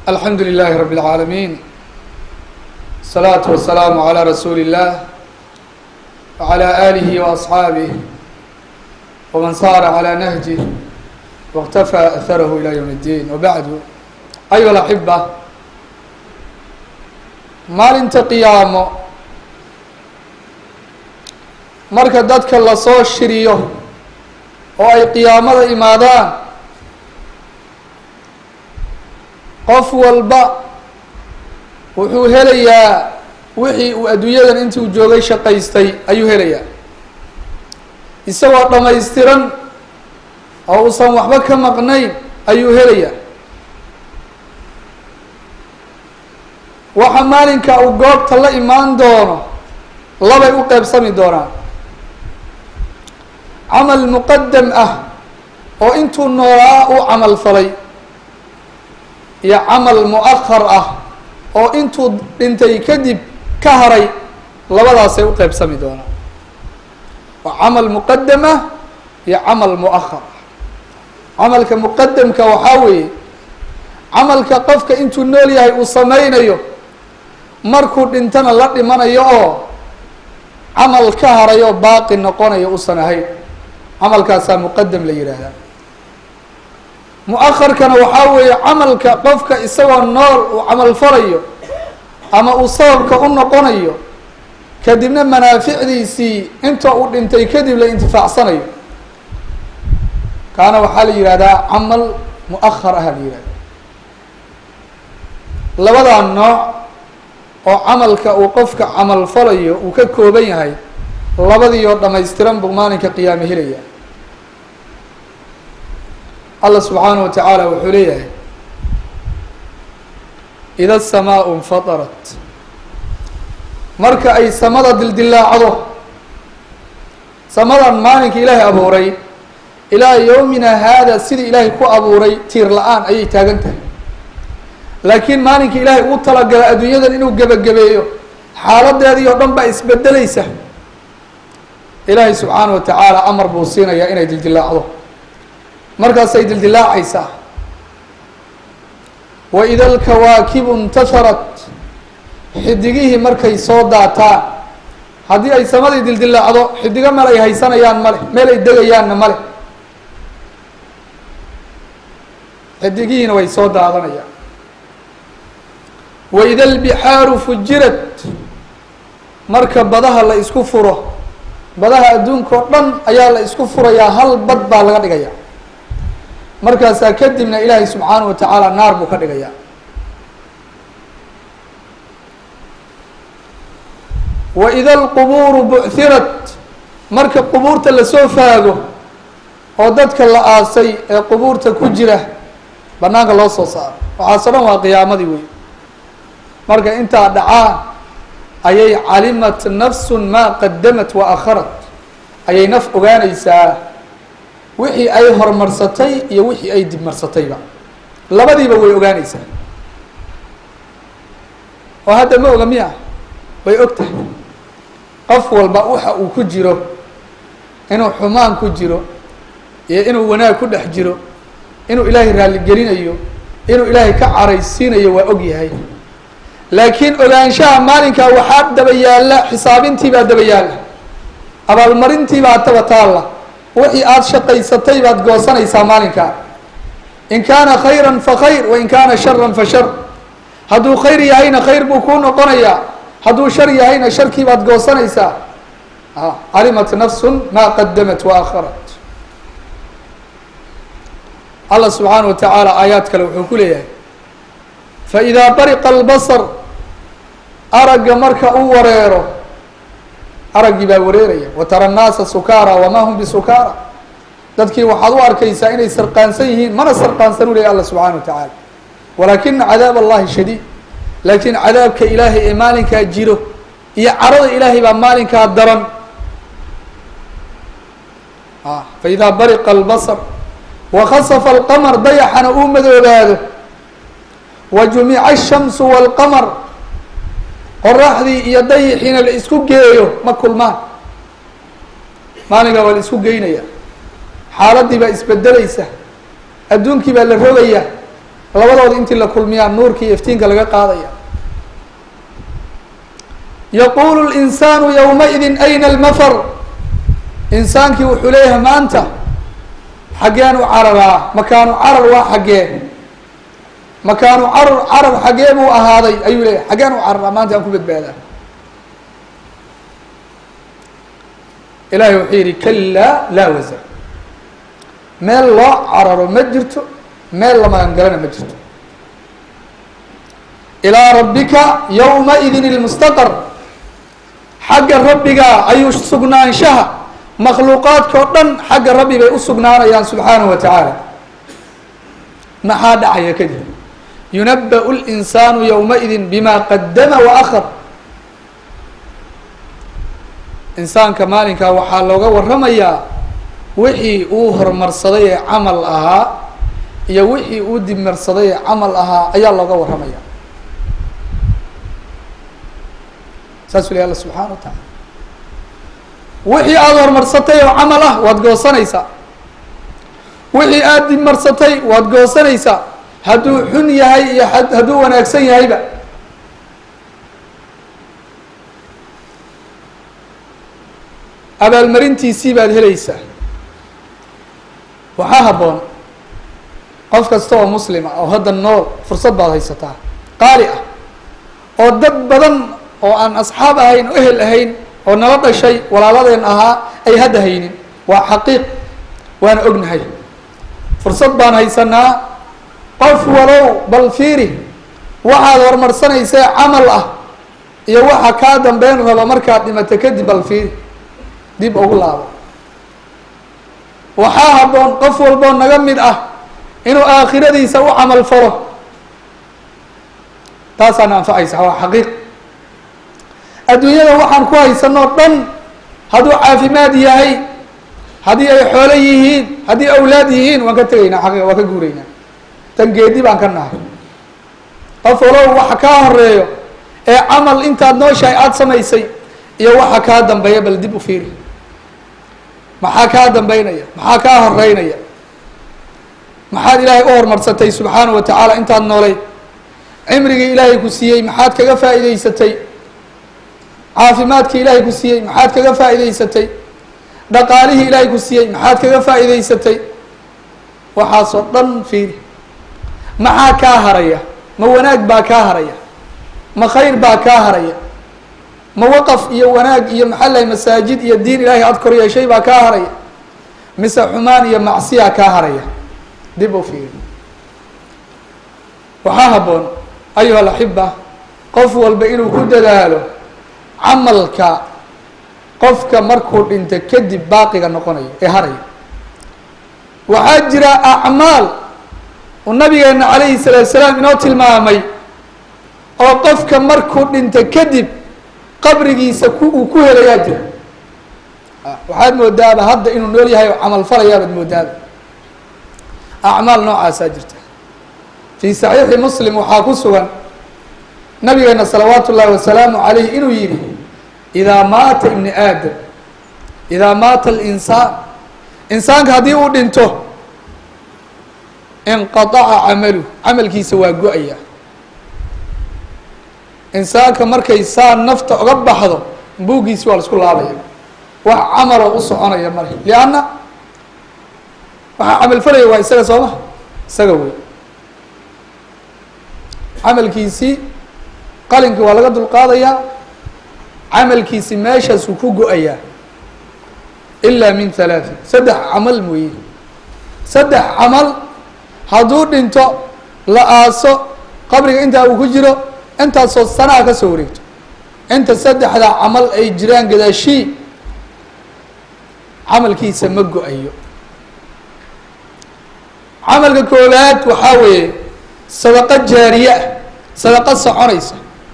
alxamdu للh رb العاalمين الصلاaة والسلام عlى رsuuل الlah وعlى آlه وأصحاaبه وmaن sار عlى نهجه واkتفى أثrه إlى yوم الdين وبعd أyuha الأحبة maalinta qiyaamo marka dadka lasoo shiriyo oo ay qiyaamada imaadaan qof walba wuxuu helayaa wixii uu adduunyadan intii uu joogay shaqaystay ayuu helayaa isagoo dhammaystiran oo uusan waxba ka maqnayn ayuu helayaa waxa maalinka uu goobta la imaan doono labay u qeybsami doonaan camal muqadam ah oo intuu noolaa uu camal falay iyo camal mu-ahar ah oo intuu dhintay kadib ka haray labadaasay u qeybsami doonaan waa camal muqadam ah iyo camal mu-ahar ah camalka muqadamka waxaa weeye camalka qofka intuu nool yahay uu sameynayo markuu dhintana la dhimanayo oo camal ka haray oo baaqi noqonayo usan ahayn camalkaasaa muqadam la yidhaahdaa mu-aharkana waxaa weeye camalka qofka isagoo nool uu camal falayo ama uu sababka u noqonayo kadibna manaaficdiisii inta uu dhintay kadib la intifaacsanayo kaana waxaa la yihahdaa camal mu-ahar ah la yihahda labadaa nooc oo camalka uu qofka camal falayo uu ka kooban yahay labadii oo dhamaystiran buu maalinka qiyaame helaya allah subxaanaه wa tacaala wuxuu leeyahay ida الsamaau infadarat marka ay samada dildilaacdo samadan maalinka ilaahay abuuray ilaa yowmina haada sidii ilaahay ku abuuray tiir la-aan ayay taagan tahay laakiin maalinka ilaahay uu talagala adduunyadan inuu gebagabeeyo xaaladeedii oo dhan baa isbedelaysa ilaahay subxaana wa tacaala amar buu siinayaa inay dildilaacdo markaasay dildilaacaysaa wa ida alkawaakibu intaharat xidigihii markay soo daataan haddii ay samadii dildilaacdo xidigo meel ay haysanayaan male meel ay degayaanna male xidigihiina way soo daadanayaan wa ida albixaaru fujirat marka badaha la isku furo badaha adduunka oo dhan ayaa la isku furayaa hal bad baa laga dhigaya markaasaa kadibna ilaahay subxaana wa tacaala naar buu ka dhigayaa wa ida alqubuuru buchirat marka qubuurta lasoo faago oo dadka la aasay ee qubuurta ku jira banaanka loo soo saaro waxaaso dhan waa qiyaamadii wey marka intaa dhacaa ayay calimat nafsun maa qadamat wa akharat ayay naf ogaanaysaa wixii ay horumarsatay iyo wixii ay dibmarsatayba labadiiba way ogaanaysaa oo hadda ma oga miya way og tahay qof walba waxa uu ku jiro inuu xumaan ku jiro iyo inuu wanaag ku dhex jiro inuu ilaahay raalligelinayo inuu ilaahay ka caraysiinayo waa og yahay laakiin ogaanshaha maalinkaa waxaa daba yaalla xisaabintii baa daba yaalla abaalmarintii baa taba taalla wixii aada shaqaysatay baad goosanaysaa maalinkaa in kaana khayra fa khayr wain kaana shara fa shar hadduu khayr yahayna khayr buu kuu noqonayaa hadduu shar yahayna sharkii baad goosanaysaa calimat nafsun maa qadamat wa akharat allah subxaana wa tacaala aayaad kale wuxuu ku leeyahay faidaa bariqa albasar aragga marka uu wareero araggii baa wareeraya wa tara annaasa sukaara wamaa hum bisukaara dadkii waxaad u arkaysaa inay sarqaansan yihiin mana sarqaansan u leeyahy alla subxana wa tacaala walaakina cadaab allahi shadiid laakiin cadaabka ilaahay ee maalinkaa jiro iyo carada ilaahay baa maalinkaa daran faidaa bariqa albasar wakhasafa alqamar dayaxana uu madoobaado wa jumica ashamsu walqamar qoraxdii iyo dayixiina la isku geeyo ma kulmaan maalinkaa waa la isku geynaya xaaladii baa isbedelaysa adduunkii baa la rogayaa labadooda intii la kulmiyaa nuurka iyo iftiinka laga qaadaya yaquulu linsaanu yowmaidin ayna almafar insaankii wuxuu leeyahay maanta xaggeen u cararaa makaanu carar waa xaggee makaanu carar carar xaggee buu ahaaday ayuu leeyahay xaggeen u cararaa maanta aan ku badbaadaa ilahay wuxuu yidhi kalaa laa wasar meel loo cararo ma jirto meel la magangalana ma jirto ilaa rabbika yowmaidin ilmustaqar xagga rabbiga ayuu sugnaanshaha makhluuqaadka o dhan xagga rabbi bay u sugnaanayaan subxaanahu wa tacaala maxaa dhacaya kadib yunaba'u linsaanu yowmaidin bima qadama wa akhar insaanka maalinkaa waxaa looga waramayaa wixii uu horumarsaday ee camal ahaa iyo wixii uu dibmarsaday ee camal ahaa ayaa looga warramaya saasuu leh alla subxaana wa tacaala wixii aada horumarsatay oo camal ah waad goosanaysaa wixii aada dibmarsatay waad goosanaysaa hadduu xun yahay iyo hadduu wanaagsan yahayba abaalmarintiisii baad helaysaa waxaa habboon qof kasta oo muslima oo hadda nool fursad baad haysataa qaali ah oo dad badan oo aan asxaab ahayn o ehel ahayn oo nala dhashay walaaladeen ahaa ay hadda haynin waa xaqiiq waana ognahay fursad baan haysanaa qof walow bal fiiri waxaad horumarsanaysee camal ah iyo waxa kaa dambeyn raba markaad dhimato kadib bal fiiri dib ugu laabo waxaa habboon qof walboo naga mid ah inuu aakhiradiisa u camal falo taasaana anfacaysa waa xaqiiq adduunyada waxaan ku haysanoo dhan hadduu caafimaad yahay haddii ay xoolo yihiin haddii awlaad yihiin waan ka tegaynaa xaqiiqa waan ka guuraynaa tan geedi baan ka nahay qof walow waxa kaa horeeyo ee camal intaad nooshahay aada samaysay iyo waxa kaa dambeeya bal dib u fiiri maxaa kaa dambeynaya maxaa kaa horeynaya maxaad ilaahay u horumarsatay subxaana wa tacaala intaad noolay cimrigii ilaahay ku siiyey maxaad kaga faa'iidaysatay caafimaadkii ilaahay ku siiyey maxaad kaga faa'iidaysatay dhaqaalihii ilaahay ku siiyey maxaad kaga faa'iidaysatay waxaasoo dhan fiiri maxaa kaa haraya ma wanaag baa kaa haraya ma khayr baa kaa haraya ma waqaf iyo wanaag iyo maxaa lahay masaajid iyo diin ilaahay aada kor yeeshay baa kaa haraya mise xumaan iyo macsiyaa kaa haraya dib u fiiri waxaa habboon ayuha alaxiba qof walba inuu ku dadaalo camalka qofka markuu dhinto kadib baaqiga noqonayo ee haraya waxaa jira acmaal uu nabigeena calayhi salaatu salaam inoo tilmaamay oo qofka markuu dhinto kadib qabrigiisa ku uu ku helayaa jira waxaad moodaaba hadda inuu nool yahay oo camal falayaabaad moodaaba acmaal noocaasaa jirta fii saxiixi muslim waxaa ku sugan nabigeena salawaatu ullaahi wasalaamu calayh inuu yihi idaa maata ibni aadam idaa maata alinsaan insaanka haddii uu dhinto inqadaca camaluh camalkiisa waa go-aya insaanka markay saa nafta oga baxdo buuggiisi waa la isku laabaya wax camaloo u soconaya male lianna waxaa camal falaya waa isaga sooma isaga wey camalkiisii qalinkii waa laga dulqaadayaa camalkiisi meeshaasuu ku go-ayaa ilaa min halaatin saddex camal mooye saddex camal hadduu dhinto la aaso qabriga intaa uu ku jiro intaasoo sanaa ka soo wareegto inta saddexdaa camal ay jiraan gadaashii camalkiisa ma go-ayo camalka koowaad waxaa weeye sadaqo jaariye ah sadaqo soconaysa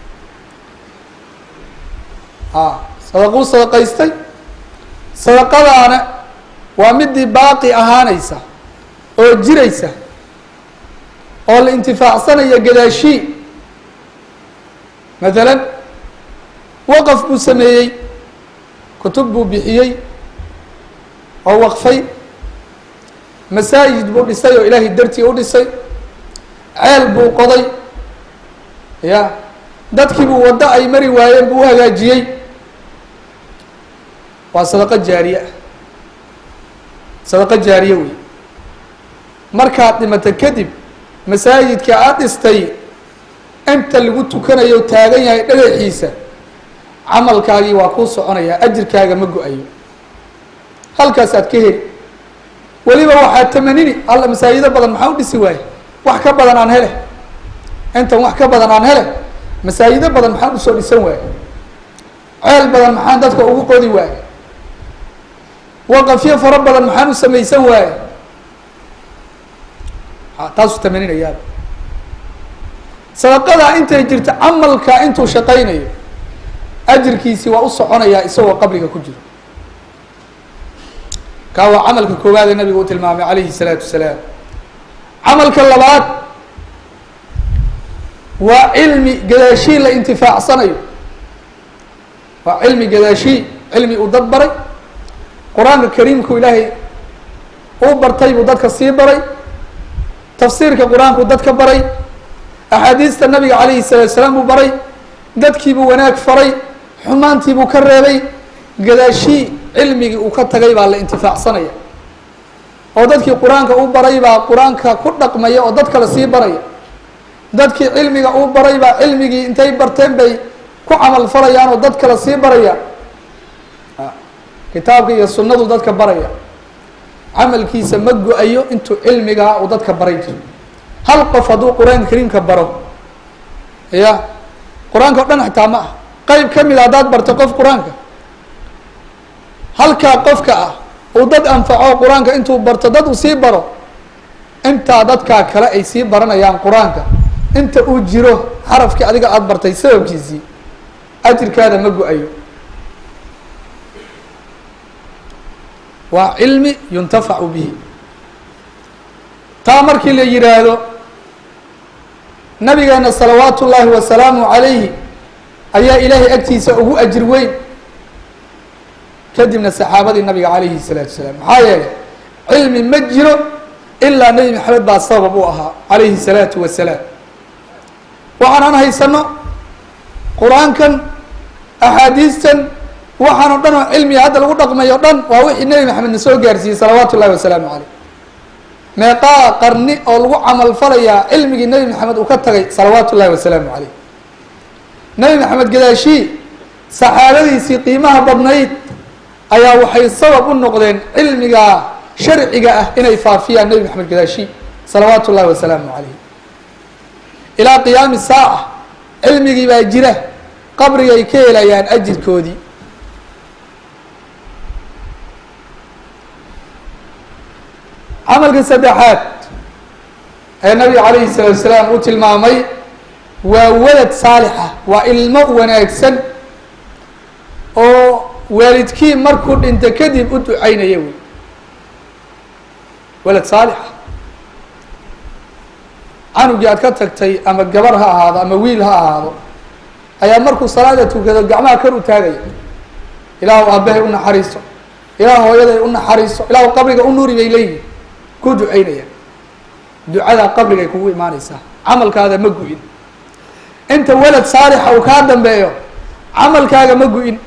a sadaquu sadaqaystay sadaqadaana waa midii baaqi ahaanaysa oo jiraysa oo la intifaacsanaya gadaashii mathalan waqaf buu sameeyey kutub buu bixiyey oo waqfay masaajid buu dhisay oo ilaahay dartii u dhisay ceel buu qoday ya dadkii buu waddo ay mari waayeen buu u hagaajiyey waa sadaqo jaariye ah sadaqo jaariye wey markaad dhimato kadib masaajidka aada dhistay inta lagu tukanayo taagan yahay dhagaxiisa camalkaagii waa kuu soconayaa ajirkaaga ma go-ayo halkaas aad ka heli weliba waxaad tamanini alla masaajido badan maxaa u dhisi waaye wax ka badan aan hele intan wax ka badan aan hele masaajido badan maxaan usoo dhisan waaye ceel badan maxaan dadka ugu qodi waaye waqafyo fara badan maxaan u samaysan waaye taasuu tamaninayaa sadaqadaa intay jirto camalka intuu shaqaynayo ajirkiisii waa u soconayaa isagoo qabriga ku jiro kaa waa camalka koowaad ee nabigu u tilmaamay calayhi الsalaatu wasalaam camalka labaad waa cilmi gadaashii la intifaacsanayo waa cilmi gadaashii cilmi uu dad baray qur-aanka kariimku ilaahay uu bartay buu dadka sii baray tafsiirka qur-aanku dadka baray axaadiista nabiga calayhi الsalatu salaam buu baray dadkiibuu wanaag faray xumaantiibuu ka reebay gadaashii cilmigii uu ka tagay baa la intifaacsanaya oo dadkii qur-aanka u baray baa qur-aanka ku dhaqmaya oo dad kale sii baraya dadkii cilmiga uu baray baa cilmigii intay barteen bay ku camal falayaan oo dad kale sii baraya kitaabka iyo sunnadu dadka baraya camalkiisa ma go-ayo intuu cilmigaa uu dadka baray jiro hal qof hadduu qur-aanka kariimka baro ya qur-aanka o dhan xitaa ma ah qeyb ka mid a haddaad barto qof qur-aanka halkaa qofka ah uu dad anfaco qur-aanka intuu barto dad uu sii baro intaa dadkaa kale ay sii baranayaan qur-aanka inta uu jiro xarafkii adiga aada bartay sababkiisii ajirkaada ma go-ayo waa cilmi yuntafacu bihi taa markii la yihaahdo nabigeena salawaatu ullaahi wasalaamu calayhi ayaa ilaahay agtiisa ugu ajir weyn kadibna saxaabadii nabiga calayhi الsalaatu wasalaam maxaa yeelay cilmi ma jiro ilaa nebi maxamed baa sabab u ahaa calayhi الsalaatu wasalaam waxaan aan haysano qur-aankan axaadiistan waxaan o dhan oo cilmiga hadda lagu dhaqmayo o dhan waa wixii nebi maxamed na soo gaarsiiyey salawaatu ullahi wasalaamu caleyh meeqaa qarni oo lagu camal falayaa cilmigii nebi maxamed uu ka tagay salawaatu ullahi wasalaamu caleyh nebi maxamed gadaashii saxaabadiisii qiimaha badnayd ayaa waxay sabab u noqdeen cilmiga sharciga ah inay faafiyaan nebi maxamed gadaashi salawaatu ullahi wasalaamu calayh ilaa qiyaami saaca cilmigii baa jira qabrigay ka helayaan ajirkoodii camalka saddexaad ee nabiga calayhi salaatu salaam uu tilmaamay waa walad saalixa waa ilmo wanaagsan oo waalidkii markuu dhinto kadib u ducaynaya wey walad saalixa canugii aad ka tagtay ama gabar ha ahaado ama wiil ha ahaado ayaa markuu salaada tukado gacmaha kor u taagaya ilaahu aabbahay u naxariiso ilaahu hooyaday u naxariiso ilaahu qabriga u nuuri bay leeyihin ku ducaynayaan ducadaa qabrigay kugu imaaneysaa camalkaada ma gu-in inta walad saalixa uu kaa dambeeyo camalkaaga ma gu-in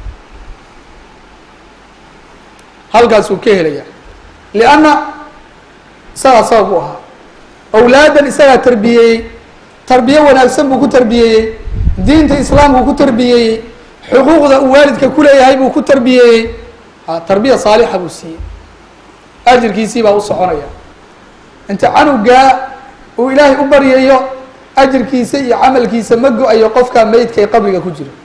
halkaasuu ka helaya lianna isagaa sabab u ahaa awlaadan isagaa tarbiyeeyey tarbiye wanaagsan buu ku tarbiyeeyey diinta islaamku ku tarbiyeeyey xuquuqda uu waalidka kuleeyahay buu ku tarbiyeeyey a tarbiya saalixa buu siiyey ajirkiisii baa u soconaya inta canugaa uu ilaahay u baryayo ajirkiisa iyo camalkiisa ma go-ayo qofkaa meydka ee qabriga ku jiro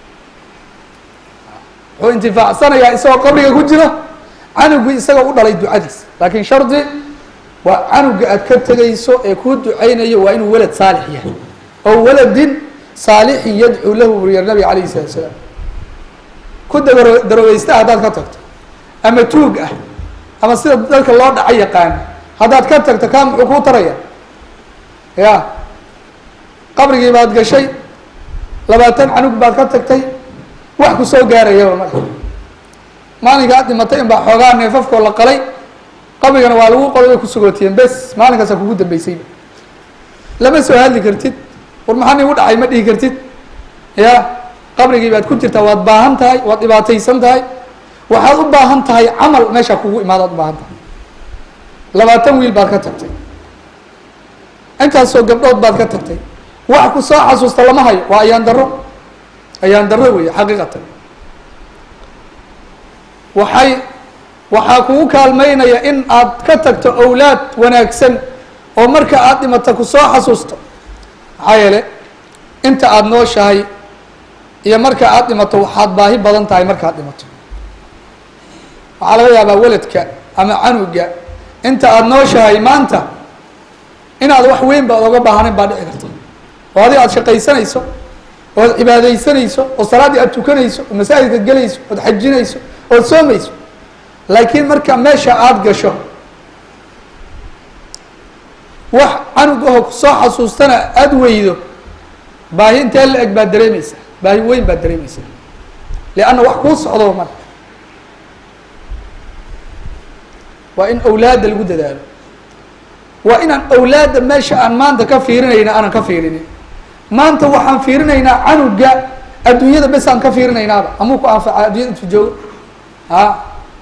wuxuu intifaacsanayaa isagoo qabriga ku jiro canugii isagoo u dhalay ducadiis laakiin shardi waa canuga aad ka tegayso ee kuu ducaynayo waa inuu walad saalix yahay oo waladin saalixin yadcuu lahu buriya nabiga calayhi salatu salaam ku daro daroweysta haddaad ka tagto ama tuug ah ama sida dadka loo dhaca yaqaano haddaad ka tagto kaa muxuu kuu taraya ya qabrigii baad gashay labaatan canug baad ka tagtay wax ku soo gaarayaba male maalinka aad dhimatay in baa xoogaa neefafkoo la qalay qabrigana waa lagu qoday way ku sugootiyeen bes maalinkaasa kugu dambeysayba lama soo hadli kartid war maxaa nigu dhacay ma dhihi kartid ya qabrigii baad ku jirtaa waad baahan tahay waad dhibaataysan tahay waxaad u baahan tahay camal meeshaa kugu imaadaad u baahan tahay labaatan wiil baad ka tagtay intaasoo gabdhood baad ka tagtay wax ku soo xasuusta lama hayo waa ayaan darro ayaan darro weeye xaqiiqatan waxay waxaa kugu kaalmeynaya in aad ka tagto awlaad wanaagsan oo marka aad dhimata ku soo xasuusto maxaa yeele inta aada nooshahay iyo marka aad dhimato waxaad baahi badan tahay markaad dhimato waxaa laga yaabaa weladka ama canuga inta aada nooshahay maanta inaad wax weyn ba ad oga baahanayn baa dhici karta oo adi aad shaqaysanayso ood cibaadaysanayso oo salaaddii aad tukanayso oo masaajidka gelayso ood xajinayso ood soomayso laakiin marka meesha aada gasho wax canug aho kusoo xasuustana aada weydo baahi intee la eg baad dareemaysaa baahi weyn baad dareemaysaa lianna wax kuu socdo marka waa in awlaadda lagu dadaalo waa inaan awlaadda meesha aan maanta ka fiirinayna aanan ka fiirinin maanta waxaan fiirinaynaa canuga adduunyada bes aan ka fiirinaynaaba amuu ku anfaca addunyada intu joogo a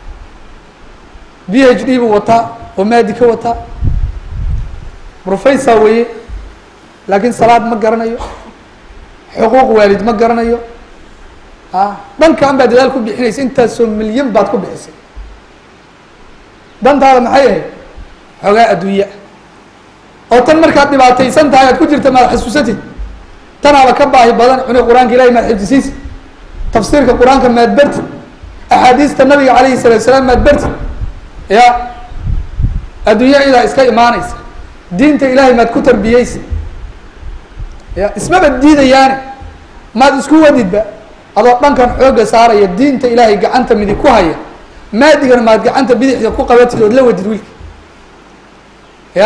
b h d buu wataa oo maadi ka wataa professor weeye laakiin salaad ma garanayo xuquuq waalid ma garanayo a dhankaan baa dadaal ku bixinaysa intaasoo milyan baad ku bixisay dantaada maxay ahayd xoogaa adduunya oo tan markaad dhibaataysan tahay aad ku jirta maad xasuusatid tanaaba ka baahi badan cuni qur-aanka ilahi maad xifdisiisi tafsiirka qur-aanka maad berti axaadiista nabiga calayhi salaatu salaam maad berti ya adduunya idaa iska imaanaysa diinta ilaahay maad ku tarbiyeysa ya ismaba diidayaane maad isku wadidba adoo dhankan xoogga saaraya diinta ilaahay gacanta midig ku haya maadigana maad gacanta bidixda ku qabatid ood la wadid wiilka ya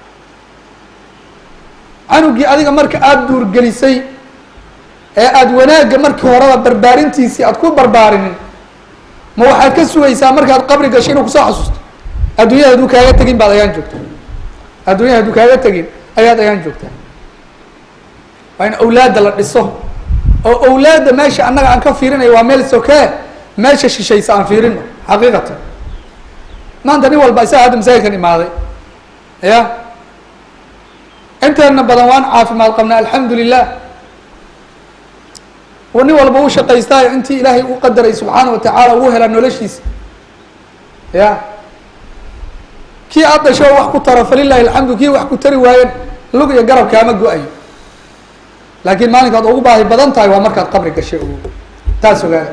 canugii adiga marka aada duurgelisay ee aada wanaagga markii horeba barbaarintiisii aad ku barbaarinin ma waxaad ka sugaysaa markaad qabri gasho inuu kusoo xasuusto adduunyada hadduu kaaga tegin baad ayaan joogtaa adduunyada hadduu kaaga tegin ayaad ayaan joogtaa waa in awlaadda la dhiso oo awlaadda meesha annaga aan ka fiirinayo waa meel sokee meesha shishaysa aan fiirino xaqiiqatan maanta nin walba isaga hadda masaajidkan imaaday ya inteena badan waan caafimaad qabnaa alxamdu lilah nin walba u shaqaystaayo intii ilaahay u qadaray subxaana wa tacaala uu helaa noloshiisa ya kii aad dhasho wax ku taro falilahi alxamdu kii wax ku tari waayen lug iyo garab kaama go-ayo laakiin maalinkaad ugu baahi badan tahay waa markaad qabri gashay o taas ogaada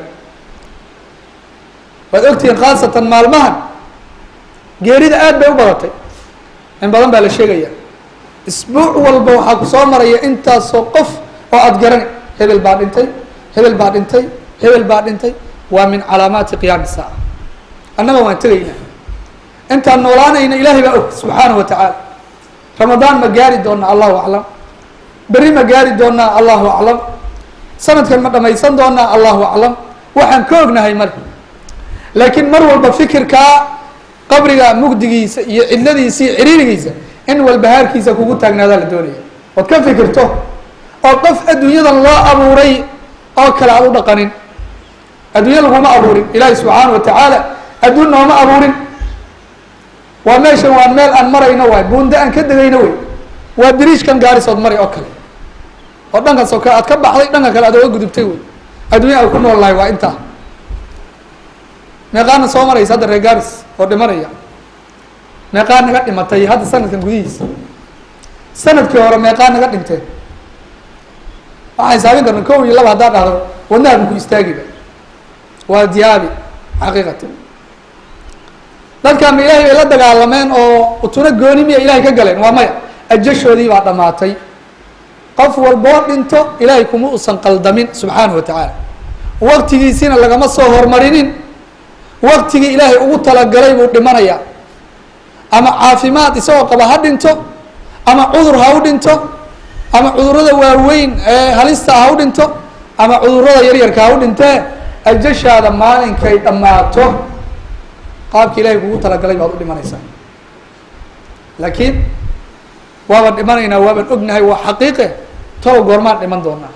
waad ogtihiin khaasatan maalmahan geerida aad bay u badatay in badan baa la sheegaya isbuuc walba waxaa ku soo maraya intaasoo qof oo aada garani hebel baa dhintay hebel baa dhintay hebel baa dhintay waa min calaamaati qiyaami saaca annaga waan tegaynaa intaan noolaanayna ilaahay baa og subxaanahu wa tacaala ramadaan ma gaari doonaa allahu aclam berri ma gaari doonaa allahu aclam sanadkan ma dhamaysan doonaa allahu aclam waxaan ka ognahay male laakiin mar walba fikirkaa qabriga mugdigiisa iyo cidladiisa iyo ciriirigiisa in walbahaarkiisa kugu taagnaadaa la doonaya ood ka fikirto oo qof adduunyadan loo abuuray oo kale aad u dhaqanin adduunya laguma abuurin ilaahi subxaana wa tacaala adduun nooma abuurin waa meeshan waa meel aan marayno waay buunda aan ka degayno wey waa biriishkan gaarisood maray oo kale oo dhankan soke aad ka baxday dhanka kale aad oga gudubtay wey adduunya aad ku nool lahay waa intaa meeqaana soo maraysa hadda reer gaaris oo dhimanaya meeqaa naga dhimatay hadda sanadkan gudihiisa sanadkii hore meeqaa naga dhinteen waxaan hisaabin karna kow iyo laba haddaa dhahdo wadnaha bu ku istaagiba waa diyaabi xaqiiqatan dadkaama ilaahay bay la dagaalameen oo utuna gooni miya ilahay ka galeen waa maya ajashoodii baa dhammaatay qof walboo dhinto ilaahay kuma usan qaldamin subxaanahu wa tacaala waktigiisiina lagama soo hormarinin waktigii ilaahay ugu talagalay buu dhimanayaa ama caafimaad isagoo qaba ha dhinto ama cudur ha u dhinto ama cudurrada waaweyn ee halista ha u dhinto ama cudurrada yaryarka ha u dhintee ajashaada maalinkay dhammaato qaabki ilahay kugu talagalay baad u dhimanaysaa laakiin waabaan dhimanaynaa waabaan ognahay waa xaqiiqe tolo goormaan dhiman doonaa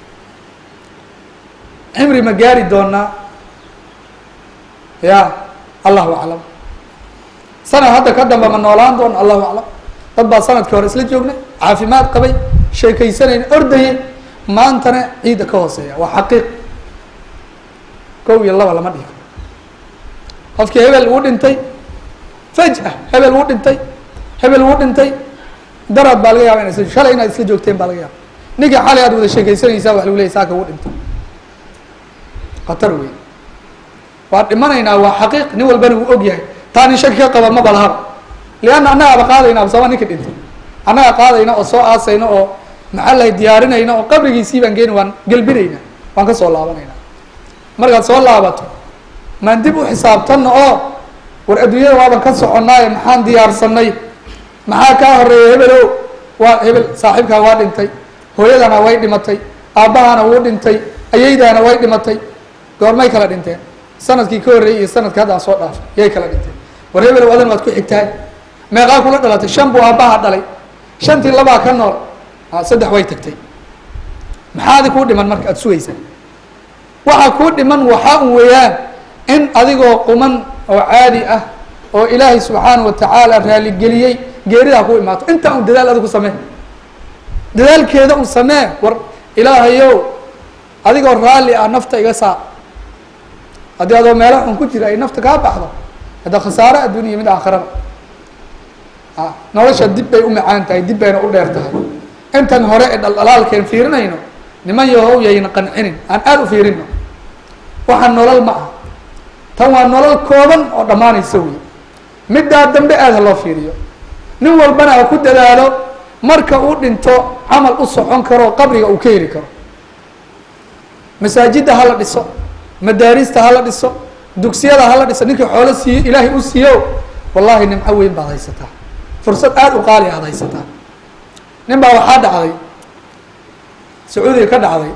cimri ma gaari doonaa ya allahu aclam sanad hadda ka damba ma noolaan doona allahu aclam dad baa sanadkii hore isla joognay caafimaad qabay sheekaysanayna ordayay maantana ciidda ka hooseeya waa xaqiiq kow iyo laba lama dhihi karo qofkii hebel uu dhintay faj'a hebel uu dhintay hebel uu dhintay daraad baa laga yaba ina isla shalay inaad isla joogteen baa laga yaaba ninkii xalay aad wada sheekaysanaysaa wax lagu leeyay saaka uu dhintay khatar wey waa dhimanaynaa waa xaqiiq nin walbana uu og yahay taa nin shaki ka qaba maba lahaba lianna annagaaba qaadayna absama ninka dhintay annaga qaadayna oo soo aasayna oo maxaa lahay diyaarinayna oo qabrigiisii baan geeni waan gelbinayna waan ka soo laabanayna markaad soo laabato maan dib u xisaabtanna oo war adduunyada waaban ka soconnaaye maxaan diyaarsanay maxaa kaa horeeya hebelow waa hebel saaxiibkaa waa dhintay hooyadana way dhimatay aabbahana wuu dhintay ayaydaana way dhimatay goormay kala dhinteen sanadkii ka horreeyey iyo sanadka hadda aan soo dhaafay yay kala dhinteen war hebelow adan waad ku xigtahay meeqaa kula dhalatay shan buu aabbaha dhalay shantii labaa ka nool saddex way tagtay maxaadi kuu dhiman marka aada sugaysa waxaa kuu dhiman waxaa un weeyaan in adigoo quman oo caadi ah oo ilaahay subxaana wa tacaala raaligeliyey geeridaa ku imaato intaa un dadaal adigu samee dadaalkeeda un samee war ilaahayow adigoo raalli ah nafta iga saar haddii adoo meelo xun ku jira ay nafta kaa baxdo hadda khasaaro adduuniya mid aakhiraba a nolosha dib bay u macaan tahay dib bayna u dheer tahay intan hore ee dhaldhalaalkeen fiirinayno niman yahow yayna qancinin aan aada u fiirino waxaan nolol ma ah tan waa nolol kooban oo dhammaanaysa wey middaa dambe aada ha loo fiiriyo nin walbana ha ku dadaalo marka uu dhinto camal u socon karo qabriga uu ka heli karo masaajidda hala dhiso madaarista hala dhiso dugsiyada hala dhiso ninkii xoolo siiyo ilaahay u siiyo wallahi nimco weyn baad haysataa fursad aada u qaali aad haysataa nin baa waxaa dhacday sacuudiga ka dhacday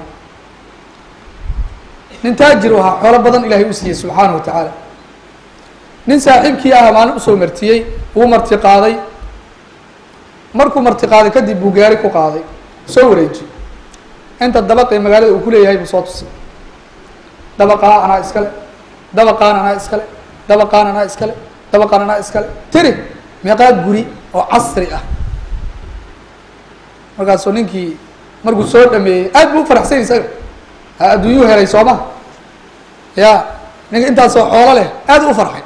nin taajir u ahaa xoolo badan ilaahay u siiyey subxaana wa tacaala nin saaxiibkii ah maalin usoo martiyey wuu marti qaaday markuu marti qaaday kadib buu gaari ku qaaday soo wareejiyey inta dabaqee magaalada uu ku leeyahay buu soo tusay dabaqaa anaa iskale dabaqaan anaa iskale dabaqaan anaa iskale dabaqaan anaa iskale tiri meeqaa guri oo casri ah markaasuu ninkii markuu soo dhameeyey aad buu u faraxsany isaga ha adduunyuu helay sooma ya ninka intaasoo xoolo leh aad u farxay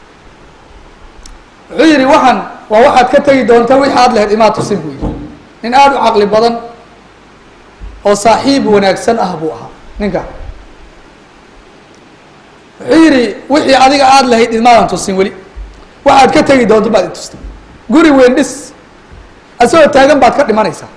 wuxuu yihi waxaan waa waxaad ka tegi doonta wixi aad lahayd imaa tusin buu yihi nin aada u caqli badan oo saaxiib wanaagsan ah buu ahaa ninka wuxuu yihi wixii adiga aada lahayd imaadan tusin weli waxaad ka tegi doonto baad itustay guri weyn dhis asagoo taagan baad ka dhimanaysaa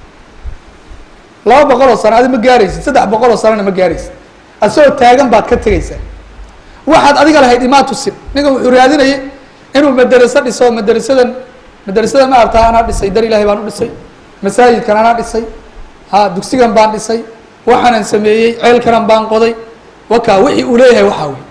laba boqol oo sano adi ma gaaraysid saddex boqol oo sanona ma gaaraysid asagoo taagan baad ka tegaysaa waxaad adiga lahayd imaa tusin ninka wuxuu raadinayay inuu maderaso dhiso maderasadan maderasada ma artaa anaa dhisay dar ilahay baan u dhisay masaajidkan anaa dhisay ha dugsigan baan dhisay waxaanan sameeyey ceelkanan baan qoday wakaa wixii uu leeyahay waxaa wey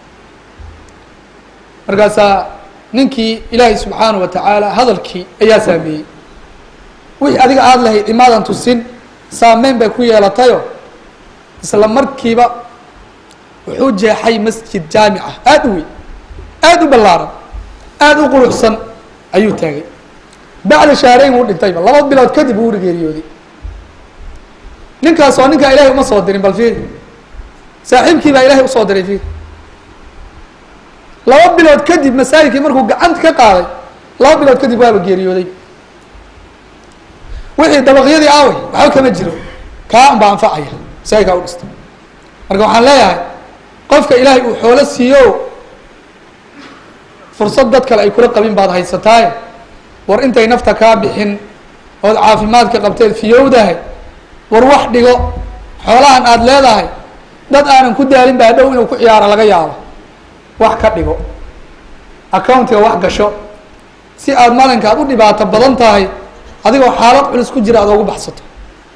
markaasaa ninkii ilaahay subxaana wa tacaala hadalkii ayaa saameeyey wixii adiga aada lahayd imaadan tusin saameyn bay ku yeelatayo isla markiiba wuxuu jeexay masjid jaamica aada u weyn aada u ballaaran aada u quruxsan ayuu taagay bacda shahreyn wuu dhintayba laba bilood kadib wuu geeriyooday ninkaas oo ninkaa ilahay uma soo dirin bal fiir saaxiibkii baa ilahay usoo diray fiir laba bilood kadib masaajidkii markuu gacanta ka qaaday laba bilood kadib waaba geeriyooday wixii dabaqyadii aawey waxba kama jiro kaa un baa anfacaya masaajidkaa u dhistay marka waxaan leeyahay qofka ilaahay uu xoolo siiyo fursad dad kale ay kula qabin baad haysataaye war intay nafta kaa bixin ood caafimaadka qabteed fiyowdahay war wax dhigo xoolahan aada leedahay dad aanan ku daalin baa dhow inuu ku ciyaaro laga yaabo wax ka dhigo accountiga wax gasho si aada malinka aad u dhibaato badan tahay adigoo xaalad culus ku jira aad ogu baxsato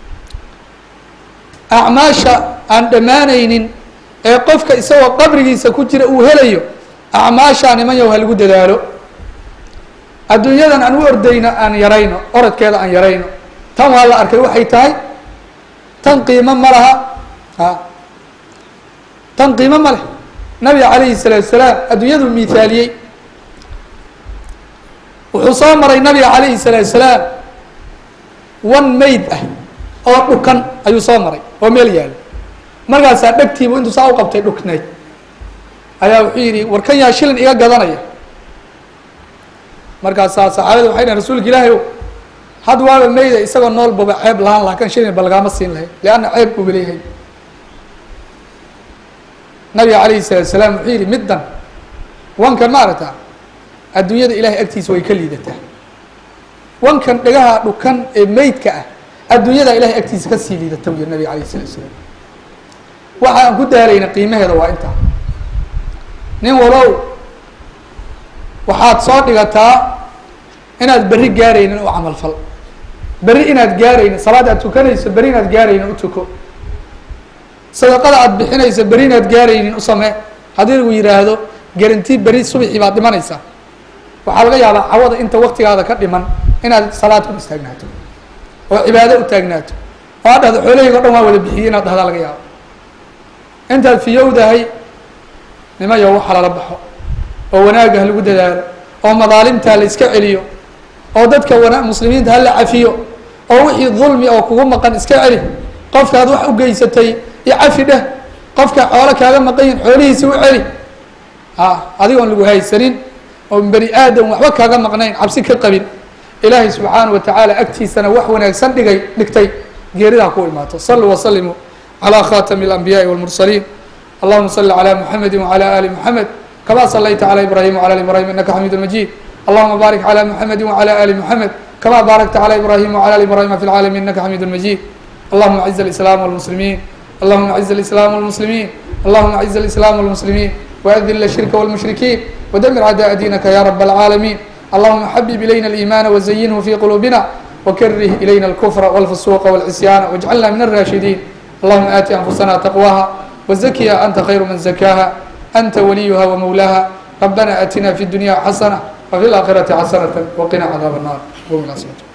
acmaasha aan dhammaanaynin ee qofka isagoo qabrigiisa ku jira uu helayo acmaashaa niman yow ha lagu dadaalo adduunyadan aan u ordayno aan yarayno orodkeeda aan yarayno tan waa la arkay waxay tahay tan qiimo ma laha a tan qiimo ma leh nabiga calayhi salaatu salaam adduunyadu miithaaliyey wuxuu soo maray nabiga calayhi salaatu salaam wan mayd ah oo dhukan ayuu soo maray oo meel yaalo markaasaa dhegtiibu intuu saa u qabtay dhuknayd ayaa wuxuu yidhi warkan yaa shilin iga gadanaya markaasaa saxaabada waxay dhahen rasuulka ilaahay o had waaba meyda isagoo nool baba ceeb lahaan laha kan shilin ba lagaama siin lahay lianna ceeb buuba leeyahay nabiga calayhi salaatu salaam wuxuu yidhi middan wankan ma aragtaa adduunyada ilahay agtiisa way ka liidataa wankan dhegaha dhukan ee meydka ah adduunyada ilahay agtiisa kasii liidata buu yihi nabiga alayh salatu salaam waxa aan ku daarayna qiimaheeda waa intaa nin walow waxaad soo dhigataa inaad berri gaaraynin u camalfal berri inaad gaaraynin salaad aad tukanayso berri inaad gaaraynin u tuko sadaqada aad bixinayso berri inaad gaaraynin u samee haddii lagu yidhaahdo garanti berri subaxii baad dhimanaysaa waxaa laga yaabaa cawada inta waktigaada ka dhiman inaad salaad u istaagnaato oo cibaado u taagnaato oo aad dhahdo xoolahayga o dhan waa wada bixiyey inaad dhahdaa laga yaabo intaad fiyowdahay nimayo waxa lala baxo oo wanaagah lagu dadaalo oo madaalimtaa la iska celiyo oo dadka wana muslimiinta hala cafiyo oo wixii dulmi oo kugu maqan iska celi qofkaad wax u geysatay iyo cafi dheh qofka xoolo kaaga maqan yihin xoolihiisi u celi a adigoon lagu haysanin oo bani aadam waxba kaaga maqnayn cabsi ka qabin ilaahay subxaana wa tacaala agtiisana wax wanaagsan dhigay dhigtay geeridaa ku imaato saluu waslimuu calى khatami اlanbiyaءi wاlmursaliin allahuma sali calى muxamedi wعalى ali muxamed kama salayta calى ibrahim wعlى ali ibrahim inaka xamidu majid allahuma barik calى muxamedi wعalى ali muxamed kama barakta calى ibrahim wعlى ali ibrahima fi اlcalamin inaka xamidu majid allahuma aciz اlislam wاlmuslimiin allahuma aciz اlislam wاlmuslimiin allahuma aciz اlislam wاlmuslimiin waadil الshirka wاlmushrikiin wadmir acdaء diinaka ya rab اlcaalamiin allahuma xabib ilayna اliimana wazayinhu fi quluubina wkarih ilayna اlkfra wاlfusuqa wاlcisyaana wاjcalna min الrashidiin اللهم آت أنفسنا تقواها وزكها أنت خير من زكاها أنت وليها ومولاها ربنا آتنا في الدنيا حسنة وفي الآخرة حسنة وقنا عذاب النار قوم إلى صلاتكم